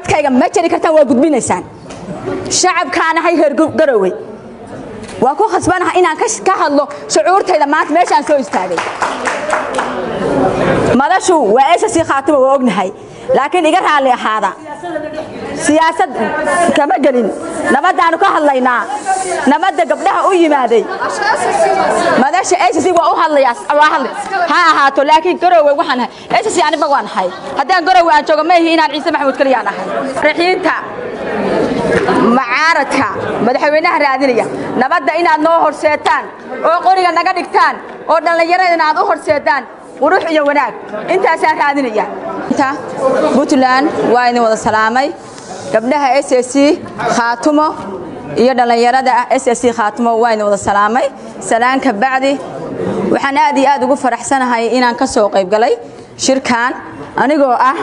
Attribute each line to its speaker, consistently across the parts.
Speaker 1: codkayga ma jari kartaan waa gudbinaysaan shacabkaanahay reer garowe waa ku khasbanaha inaan ka hadlo shucuurtayda maanta meeshaan soo istaagay madashu waa esasi khaatimo waa ognahay laakiin iga raalli ahaada siyaasad kama gelin nabadaanu ka hadlaynaa nabadda gabdhaha u yimaaday madasha esasi waa u hadlayaa ha ahaato laakiin garowe waxaan ahay esasi aniba waan ahay haddaan garowe aan joogo ma ihi inaan ciise maxamuud kaliyaan ahay raxiinta macaaradka madaxweynaha raadinaya nabadda inaad noo horseetaan oo qoriga naga dhigtaan oo dhallinyaradana aad u horseedaan qurux iyo wanaag intaasaan raadinaya puntland waa idin wada salaamay gabdhaha s c khaatumo iyo dhallinyarada s c khaatumo waa idin wada salaamay salaanka bacdi waxaan aad iyo aad ugu faraxsanahay inaan ka soo qayb galay shirkan anigoo ah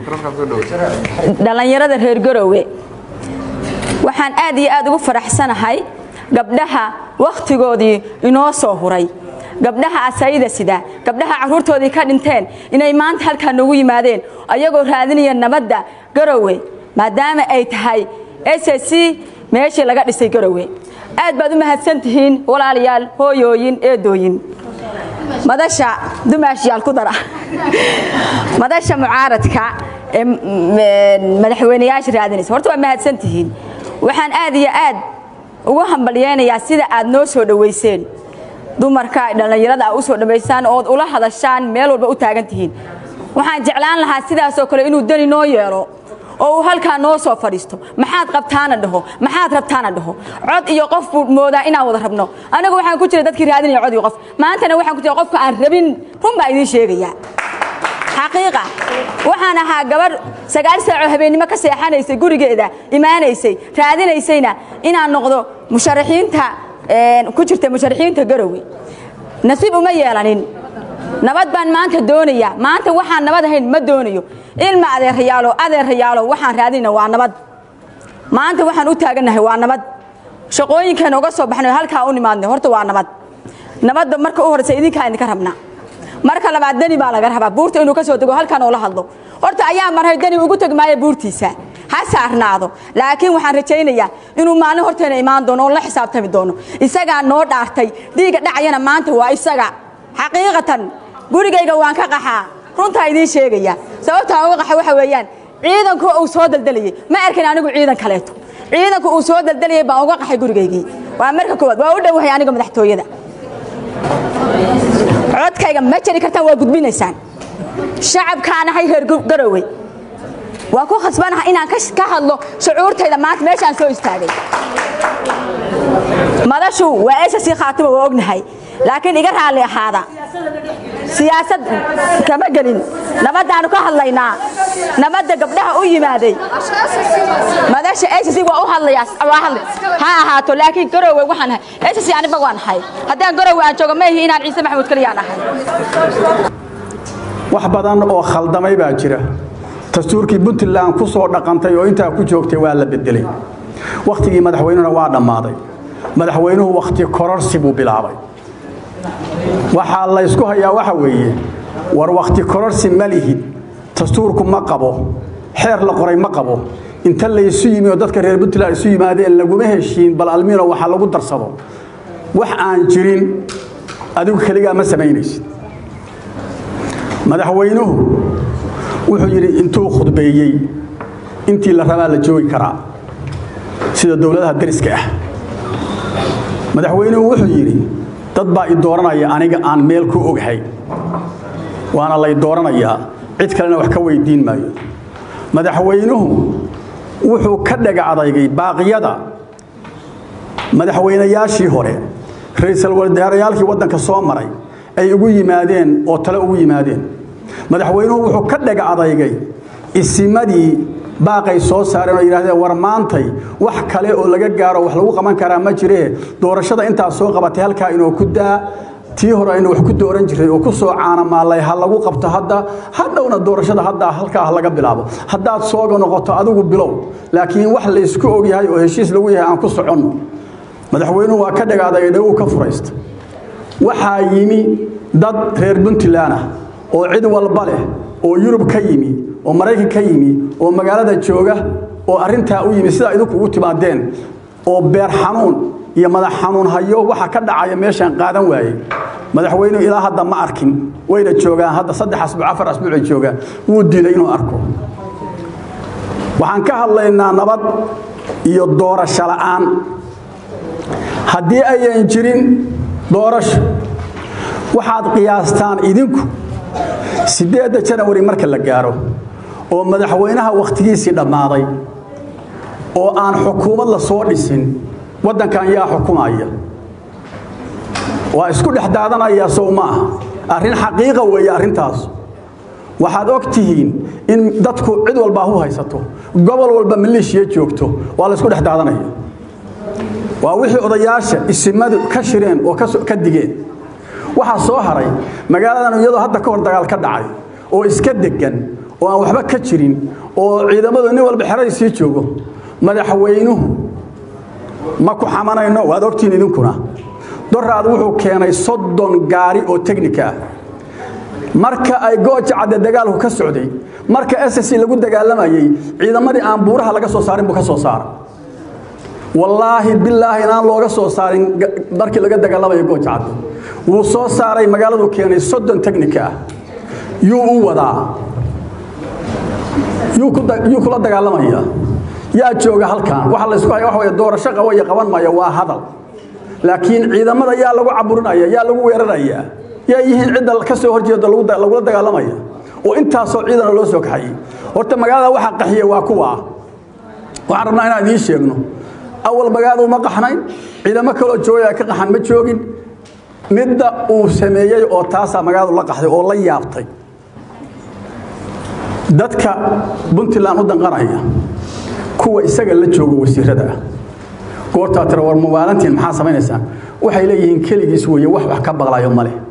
Speaker 1: dhallinyarada reer garowe waxaan aad iyo aad ugu faraxsanahay gabdhaha wakhtigoodii inoo soo huray gabdhaha asayida sida gabdhaha carruurtoodii ka dhinteen inay maanta halkaa noogu yimaadeen ayagoo raadinaya nabadda garowe maadaama ay tahay s c meeshii laga dhisay garowe aad baad u mahadsan tihiin walaalayaal hooyooyin eedooyin madasha dumaashyaal ku dara madasha mucaaradka ee madaxweyneyaasha raadinaysa horta waa mahadsan tihiin waxaan aad iyo aad ugu hambalyeynayaa sida aad noo soo dhowayseen dumarka dhallinyarada a u soo dhowaysaan ood ula hadashaan meel walba u taagan tihiin waxaan jeclaan lahaa sidaasoo kale inuu dani noo yeelo oo uu halkaa noo soo fadhiisto maxaad qabtaana dhaho maxaad rabtaana dhaho cod iyo qof buu moodaa inaan wada rabno anigu waxaan ku jira dadkii raadinaya cod iyo qof maantana waxaan ku jira qofka aan rabin run baa idiin sheegayaa xaqiiqa waxaan ahaa gabadh sagaal saacoo habeennimo ka seexanaysay gurigeeda imaanaysay raadinaysayna inaan noqdo musharaxiinta ku jirta musharaxiinta garowe nasiib uma yeelanin nabad baan maanta doonaya maanta waxaan nabad ahayn ma doonayo ilma adeerayaalo adeerayaalo waxaan raadinayna waa nabad maanta waxaan u taagannahay waa nabad shaqooyinkeena uga soo baxnay halkaa u nimaadnay horta waa nabad nabadda marka u horreysa idinkaa idinka rabnaa marka labaad dani baa laga rabaa buurta inuu ka soo dego halkan oo la hadlo horta ayaa marhay dani ugu tegi maayo buurtiisa ha saarnaado laakiin waxaan rajaynayaa inuu maalin horteena imaan doono oo la xisaabtami doono isagaa noo dhaartay dhiigga dhacayana maanta waa isaga xaqiiqatan gurigayga waan ka qaxaa runtaa idiin sheegaya sababtaa uga qaxa waxa weeyaan ciidanku uu soo daldalayay ma arkin anigu ciidan kaleeto ciidanku uu soo daldalayay baan uga qaxay gurigaygii waa marka koowaad waa u dhowahay aniga madaxtooyada codkayga ma jari kartaan waa gudbinaysaan shacabkaanahay reer garowe waa ku khasbanaha inaan ka hadlo shucuurtayda maanta meeshaan soo istaagay madashu waa esasi khaatimo waa ognahay laakiin iga raalli ahaada siyaasad kama gelin nabadaanu ka hadlaynaa nabadda gabdhaha u yimaaday madasha esasi waa u hadlayaa ha ahaato laakiin garowe waxaan ahay esasi aniba waan ahay haddaan garowe aan joogo ma ihi inaan ciise maxamuud kaliyaan ahay
Speaker 2: wax badan oo khaldamay baa jira dastuurkii puntland ku soo dhaqantay oo intaa ku joogtay waa la bedelay wakhtigii madaxweynuhuna waa dhammaaday madaxweynuhu wakhti kororsi buu bilaabay waxaa laysku hayaa waxa weeye war wakhti kororsi ma lihid dastuurku ma qabo xeer la qoray ma qabo inta laysu yimi oo dadka reer puntland isu yimaadeen laguma heshiin bal almino waxa lagu darsado wax aan jirin adigu keligaa ma samaynaysid madaxweynuhu wuxuu yidhi intuu khudbeeyey intii la rabaa la joogi karaa sida dowladaha dariska ah madaxweynuhu wuxuu yidhi dad baa i dooranaya aniga aan meel ku ogahay waana lay dooranayaa cid kalena wax ka weydiin maayo madaxweynuhu wuxuu ka dhaga adaygay baaqiyada madaxweynayaashii hore ra-iisul wasaarayaalkii waddanka soo maray ay ugu yimaadeen oo tale ugu yimaadeen madaxweynuhu wuxuu ka dhaga adaygay isimadii baaqay soo saareen oo yidhahdeen war maantay wax kale oo laga gaaro wax lagu qaban karaa ma jiree doorashada intaa soo qabatay halkaa inuu ku daa tii hore aynu wax ku dooran jiray oo ku soo caanamaalay ha lagu qabto hadda hadhowna doorashada hadda halkaa laga bilaabo haddaad sooga noqoto adigu bilow laakiin wax laysku ogyahay oo heshiis lagu yahay aan ku soconno madaxweynuhu waa ka dhagaadagay dhawow ka furaysta waxaa yimi dad reer puntland ah oo cid walba leh oo yurub ka yimi oo maraykan ka yimi oo magaalada jooga oo arrintaa u yimi sidaa idinku ugu timaadeen oo beer xanuun iyo madax xanuun hayo waxa ka dhacaya meeshaan qaadan waaye madaxweynuhu ilaa hadda ma arkin wayna joogaan hadda saddex asbuuc afar asbuucay joogaan wuu diiday inuu arko waxaan ka hadlaynaa nabad iyo doorasho la'aan haddii ayan jirin doorasho waxaad qiyaastaan idinku siddeedda janawari marka la gaaro oo madaxweynaha wakhtigiisii dhammaaday oo aan xukuumad la soo dhisin waddankan yaa xukumaya waa isku dhex daadanaya sow ma aha arrin xaqiiqa weeye arrintaas waxaad og tihiin in dadku cid walbaa hu haysato gobol walba maleeshiya joogto waa la isku dhex daadanaya waa wixii odayaasha isimadu ka shireen oo ka digeen waxaa soo haray magaaladan iyadoo hadda ka hor dagaal ka dhacay oo iska degan oo aan waxba ka jirin oo ciidamadu nin walba xeradiisii joogo madaxweynuhu ma ku xamanayno waad ogtihiin idinkuna doraad wuxuu keenay soddon gaari oo teknika ah marka ay gooja cadde dagaalku ka socday marka ss lagu dagaalamayey ciidamadii aan buuraha laga soo saarin buu ka soo saaray wallaahi bilaahi inaan looga soo saarin markii laga dagaalamayo gooja cadde wuu soo saaray magaaladuu keenay soddon teknika ah yuu u wadaa yuu kula dagaalamaya yaa jooga halkan waxa laysku haya waxa wey doorasho qabo iyo qaban maya waa hadal laakiin ciidamada yaa lagu caburinaya yaa lagu weeraraya yaa yihiin cidda ka soo horjeeda lagula dagaalamaya oo intaasoo ciidana loo soo kaxayey horta magaalada waxa qaxiye waa kuwa waxaan rabnaa inaan idiin sheegno awal magaaladu ma qaxnayn ciidamo kaloo joogaya ka qaxan ma joogin midda uu sameeyey oo taasaa magaaladu la qaxday oo la yaabtay dadka puntland u danqanaya kuwa isaga la jooga wasiirada ah goortaa tira war mubaalantiin maxaa samaynaysaan waxay leeyihiin keligiis weeye wax wax ka baqlayo ma leh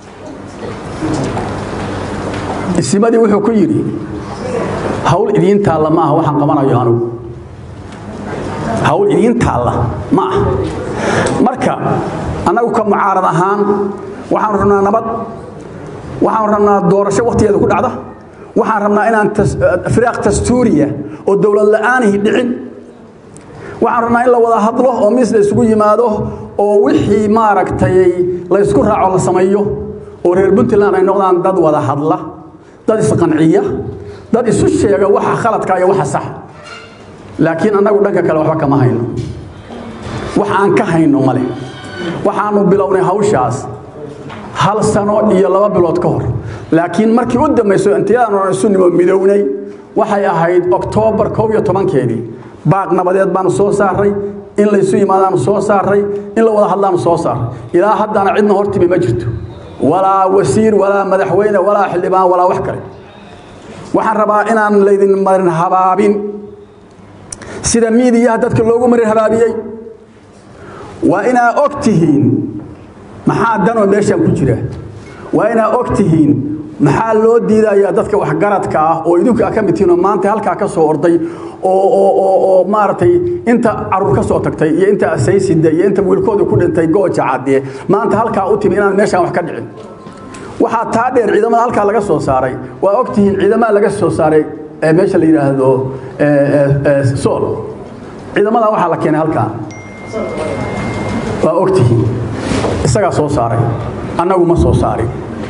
Speaker 2: isimadii wuxuu ku yidhi hawl idiin taalla ma aha waxaan qabanayo anugu hawl idiin taalla ma aha marka annagu ka mucaarad ahaan waxaanu rabnaa nabad waxaanu rabnaa doorasho wakhtigeeda ku dhacda waxaan rabnaa inaan firaaq dastuuriya oo dowlad la'aanihi dhicin waxaan rabnaa in la wada hadlo oo mis la isugu yimaado oo wixii maaragtay laysku raaco la sameeyo oo reer puntland ay noqdaan dad wada hadla dad isqanciya dad isu sheega waxa khaladka iyo waxa sax laakiin annagu dhanka kale waxba kama hayno wax aan ka hayno male waxaanu bilownay hawshaas hal sano iyo laba bilood ka hor laakiin markii u dambayso intayadaan oran isu nimo midownay waxay ahayd oktoobar koob iyo tobankeedii baaq nabadeed baanu soo saaray in laysu yimaadaanu soo saaray in la wada hadlaanu soo saaray ilaa haddana cidna hortimi ma jirto walaa wasiir walaa madaxweyne walaa xildhibaan walaa wax kale waxaan rabaa inaan laydin marin habaabin sida miidiyaha dadka loogu marin habaabiyey waa inaa og tihiin maxaa danoo meeshaan ku jira waa inaa og tihiin maxaa loo diidayaa dadka waxgaradka ah oo idinku ka mid tihiin oo maanta halkaa ka soo orday oo oo oo oo maaragtay inta caruur ka soo tagtay iyo inta asaysida iyo inta wiilkooda ku dhintay gooja cadde maanta halkaa u timi inaan meeshaan wax ka dhicin waxaa taa dheer ciidamada halkaa laga soo saaray waa og tihiin ciidamada laga soo saaray ee meesha la yidhaahdo sool ciidamada waxaa la keenay halkaa waa og tihiin isagaa soo saaray annagu ma soo saarin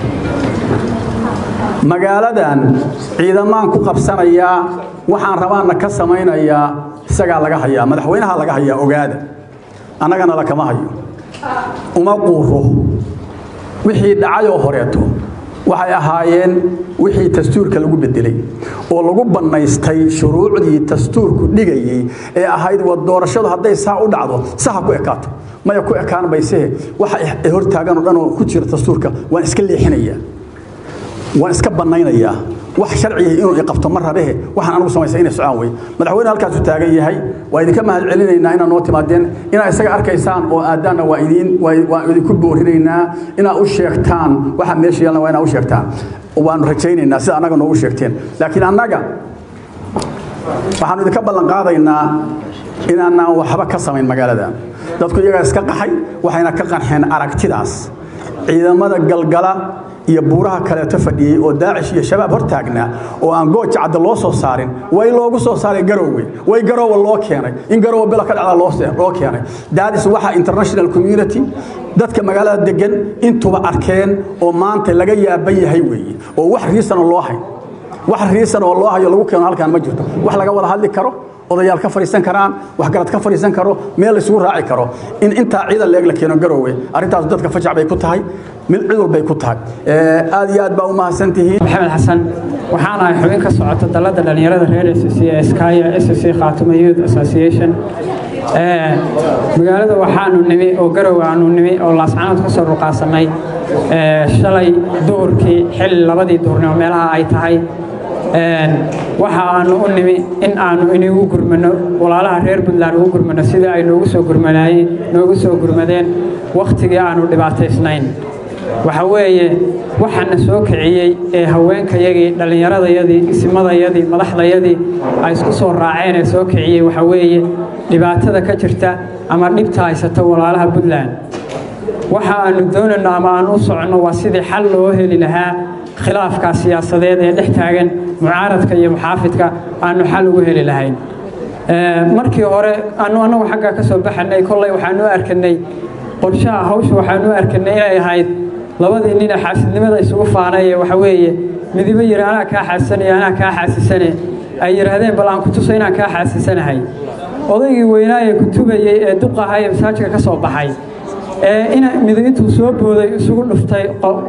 Speaker 2: magaaladan ciidamaan ku qabsanayaa waxaan rabaanna ka samaynayaa isagaa laga hayaa madaxweynaha laga hayaa ogaada annagana lakama hayo uma quuro wixii dhacayoo horeeto waxay ahaayeen wixii dastuurka lagu bedelay oo lagu bannaystay shuruucdii dastuurku dhigayey ee ahayd wa doorashadu hadday saa u dhacdo saha ku ekaato maya ku ekaan baysehe waxa ay hortaagan oo dhan oo ku jira dastuurka waan iska leexinayaa waan iska bannaynayaa wax sharciya inuu iqabto ma rabehe waxaan anugu samaysay inay socaan wey madaxweyne halkaasu taagan yahay waa idinka mahad celinaynaa inaad noo timaadeen inaad isaga arkaysaan oo aadaanna waa idin waa idinku boorinaynaa inaad u sheegtaan waxa meesha yaalna waa inaad u sheegtaan waanu rajaynaynaa sida annaga noogu sheegteen laakiin annaga waxaanu idinka ballan qaadaynaa inaanaan waxba ka samayn magaalada dadku iyagaa iska qaxay waxayna ka qaxeen aragtidaas ciidamada galgala iyo buuraha kaleeto fadhiyey oo daacish iyo shabaab hor taagnaa oo aan gooja cadda loo soo saarin way loogu soo saaray garowwe way garoowa loo keenay in garoowa bila ka dhacda loo keenay daadis waxaa international community dadka magaalada degan intuba arkeen oo maanta laga yaaban yahay weeye oo wax riisanoo loo hay wax riisan oo loo hayo lagu keeno halkaan ma jirto wax laga wada hadli karo odayaal ka fadhiisan karaan waxgarad ka fadhiisan karo meel laysugu raaci karo in intaa ciidan leeg la keeno garoowe arrintaas dadka fajac bay ku tahay mid cid walbay ku tahay aad iyo aad baa u mahadsan tihiin
Speaker 3: maxamed xasan waxaan ahay xubin ka socota dalladda dhallinyarada reer s c ee skaya s c khaatumo youth association magaalada waxaanu nimi oo garow aanu nimi oo laascanood ka soo ruqaasanay shalay duhurkii xilli labadii duhurnimo meelaha ay tahay waxa aanu u nimi in aanu inigu gurmano walaalaha reer puntland ugu gurmano sidii ay noogu soo gurmanaayeen noogu soo gurmadeen wakhtigii aanu dhibaataysnayn waxa weeye waxaana soo kiciyey ee haweenkayagii dhallinyaradayadii isimadayadii madaxdayadii ay isku soo raaceen ee soo kiciyey waxa weeye dhibaatada ka jirta ama dhibta haysata walaalaha puntland waxa aanu doonayno ama aan u soconno waa sidii xal loo heli lahaa khilaafka siyaasadeed ee dhex taagan mucaaradka iyo muxaafidka aanu xal ugu heli lahayn markii hore anu annagu xaggaa ka soo baxanay kollay waxaanu arkanay qorshaha hawsha waxaanu arkanay inay ahayd labadii nina xaasidnimada isugu faanay ee waxa weeye midibo yidhi anaa kaa xaasisanaya anaa kaa xaasisane ay yidhaahdeen bal aan ku tuso inaan kaa xaasisanahay odaygii weynaaye kutubayey ee duqaha ee masaajidka ka soo baxay ee in mido intuu soo booday isugu dhuftay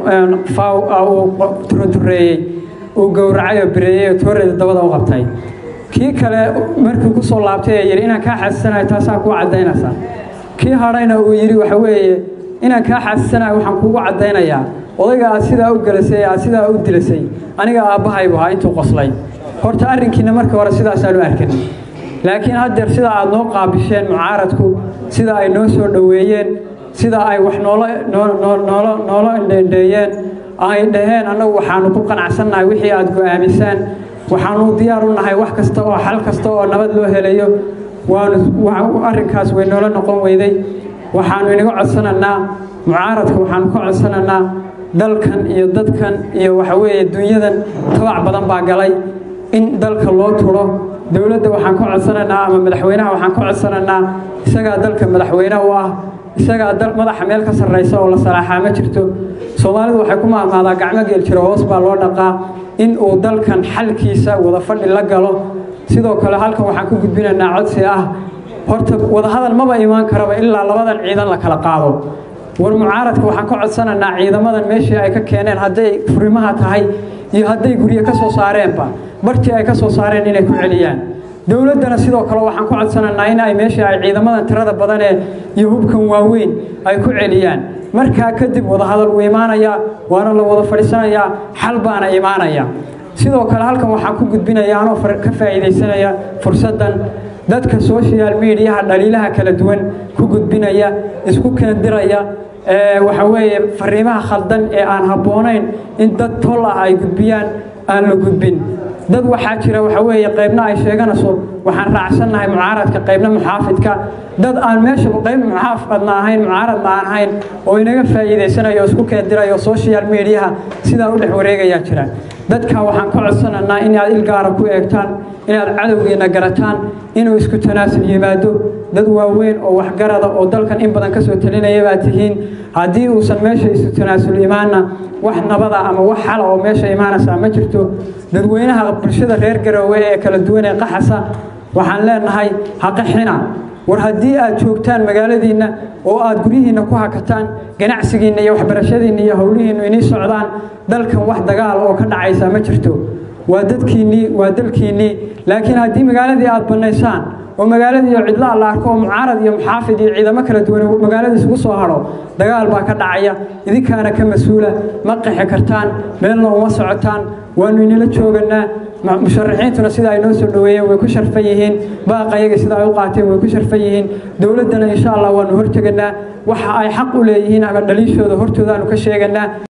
Speaker 3: uu turuntureeyey uu gowracay oo bireeyey oo tooreeda dabada u qabtay kii kale markii ku soo laabtay ee yidhi inaan kaa xaasisanayo taasaa kuu caddaynaysaa kii hadhayna uu yidhi waxa weeye inaan kaa xaasisanayo waxaan kuugu caddaynayaa odayga aad sidaa u gelasay aad sidaa u dilasay aniga aabbahaybu ahaa intuu qoslay horta arrinkiina markii hore sidaasaanu arkanay laakiin haddeer sida aad noo qaabisheen mucaaradku sida ay noo soo dhoweeyeen sida ay wax noola noolo noola indheendheeyeen ay dhaheen annagu waxaanu ku qanacsannahay wixii aad go'aamisaan waxaanu diyaar u nahay wax kasta oo xal kasta oo nabad loo helayo waanu arrinkaas way noola noqon weyday waxaanu inaga codsananaa mucaaradka waxaanu ka codsananaa dalkan iyo dadkan iyo waxa weeye dunyadan tabac badan baa galay in dalka loo turo dowladda waxaan ka codsananaa ama madaxweynaha waxaan ka codsananaa isagaa dalka madaxweyne u ah isagaa madaxa meel ka sarraysa oo la salaaxaa ma jirto soomaalidu waxay ku maamaadaa gacmo geel jiro hoos baa loo dhaqaa in uu dalkan xalkiisa wada fadhi la galo sidoo kale halkan waxaan ku gudbinaynaa codsi ah horta wadahadal maba imaan karaba ilaa labadan ciidan la kala qaado war mucaaradka waxaan ka codsanaynaa ciidamadan meeshii ay ka keeneen hadday furimaha tahay iyo hadday guryo ka soo saareenba bartii ay ka soo saareen inay ku celiyaan dowladdana sidoo kale waxaan ku codsanaynaa in ay meeshii ay ciidamadan tirada badanee iyo hubkan waaweyn ay ku celiyaan markaa kadib wadahadal uu imaanayaa waana la wada fadhiisanayaa xal baana imaanaya sidoo kale halkan waxaan ku gudbinaya anoo ka faa'iidaysanaya fursaddan dadka social mediaha dhaliilaha kala duwan ku gudbinaya isku keendiraya waxa weeye fariimaha khaldan ee aan habboonayn in dad tol ah ay gudbiyaan aan la gudbin dad waxaa jira waxa weeye qaybna ay sheeganayso waxaan raacsannahay mucaaradka qaybna muxaafidka dad aan meesha qayb muxaafadna ahayn mucaaradna aan ahayn oo inaga faa'iidaysanayo isku keendirayo social mediaha sidaa u dhex wareegayaa jira dadka waxaan ka codsananaa inaad ilgaara ku eegtaan inaad cadowgiina garataan inuu isku tanaasul yimaado dad waaweyn oo waxgarada oo dalkan in badan ka soo talinaya baa tihiin haddii uusan meesha isu tanaasul imaanna wax nabada ama wax xala oo meesha imaanaysaa ma jirto dadweynaha bulshada reer garoowe ee kala duwan ee qaxasa waxaan leenahay haqaxina war haddii aad joogtaan magaaladiinna oo aad guryihiinna ku hakataan ganacsigiinna iyo waxbarashadiinna iyo howlihiinnu inii socdaan dalkan wax dagaal oo ka dhacaysa ma jirto waa dadkiinnii waa dalkiinnii laakiin haddii magaaladii aad bannaysaan oo magaaladii iyo cidla la arko oo mucaarad iyo muxaafid iyo ciidamo kala duwan magaalada isugu soo hadho dagaal baa ka dhacaya idinkaana ka mas-uula ma qixi kartaan meelna uma socotaan waanu inila jooganaa musharaxiintuna sida ay noo soo dhoweeyeen way ku sharfan yihiin baaqayaga sida ay u qaateen way ku sharfan yihiin dowladdana insha allah waanu horteganaa waxa ay xaq u leeyihiin ama dhaliishooda hortoodaanu ka sheeganaa